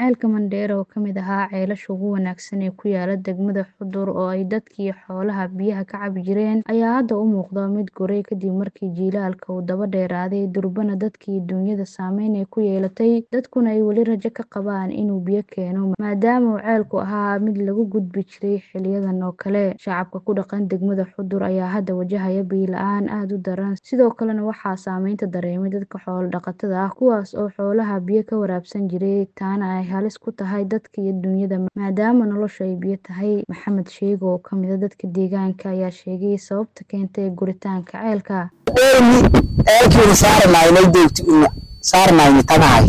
Ceelka Mandheera oo ka mid ahaa ceelasha ugu wanaagsan ee ku yaala degmada Xudur oo ay dadka iyo xoolaha biyaha ka cabi jireen ayaa hadda u muuqda mid guray kadib markii jiilaalka uu daba dheeraaday durbana dadka iyo duunyada saameyn ay ku yeelatay dadkuna ay weli rajo ka qabaan inuu biyo keeno maadaama uu ceelku ahaa mid lagu gudbi jiray xiliyadan oo kale shacabka ku dhaqan degmada Xudur ayaa hadda wajahaya biyo la-aan aad u daran sidoo kalena waxaa saameynta dareemay dadka xoolo dhaqatada ah kuwaas oo xoolaha biyo ka waraabsan jiray taana ay halis ku tahay dadka iyo duunyada maadaama noloshu ay biyo tahay Maxamed Sheego oo ka mid ah dadka deegaanka ayaa sheegay sababta keentay guritaanka ceelka dheerni ceelkiina saaranaynay deegti una saaranaynay tagahay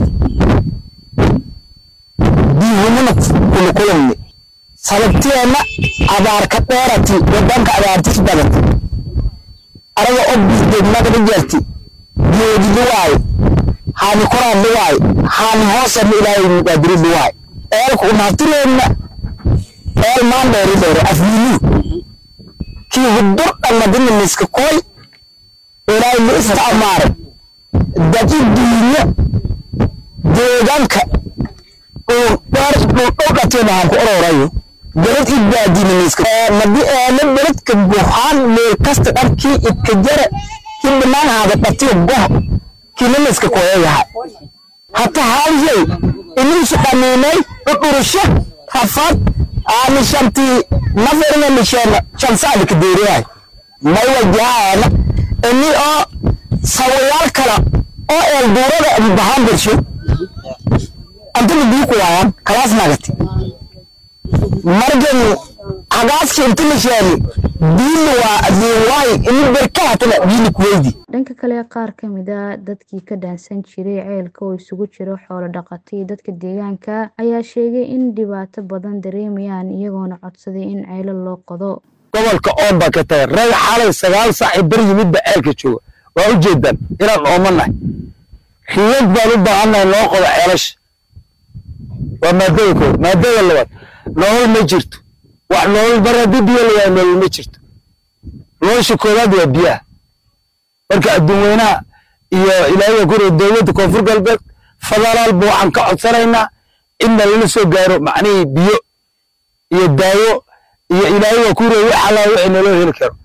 biyuhumana kuna kulanni sababteena abaar ka dheerati wadanka abaartis badati araga oo degmada jarti geedi luwaay haani koraan luwaay haani hoosana ilaahay muqaadiri luwaay ceelku unaftireenna ceel maan dheeri dheere afwiinu kii hudur dhangadina miska koy ilaahay la isticmaaray dadi diinyo deegaanka uu dheer uu dhowdhateena aan ku ororayo beled i baadina miska madi eele beledka buuxaan meel kasta dharkii idka jara hindhinaan haada dhatiyo goh kina miska koyayahay hata haalyey iniisu qaniinay udhurusho rafad aani shantii naferina misheena shansaadi ka deeriyahay may wajahaana ini oo sawayaal kala oo eelduurada bahaan bersho antuna biyo ku waayaan kalaas nagati margan hagaaski inta misheeni biili waa adiiwaay ini berkahatana biili kuweydi dhanka kale qaar ka mid a dadkii ka dhaansan jiray ceelka oo isugu jiro xoolo dhaqato iyo dadka deegaanka ayaa sheegay in dhibaato badan dareemayaan iyagoona codsaday in ceelo loo qodo gobolka oon baa ka tagay rag xalay sagaal saac bar yimidba ceelka jooga waa u jeedaan inaan oomanahay riyad baan u baahannahay loo qodo ceelasha waa maadada kood maadada labaad nolol ma jirto wax nolol mar haddii biyo layaa nolol ma jirto nolosha koowaad waa biyaha marka adduun weynaha iyo ilaahay ku dowladda koonfur galbeed federaalba waxaan ka codsanaynaa inna lala soo gaaro macnihii biyo iyo daawo iyo ilaahay waa ku reewi xalaa wixii naloo heli karo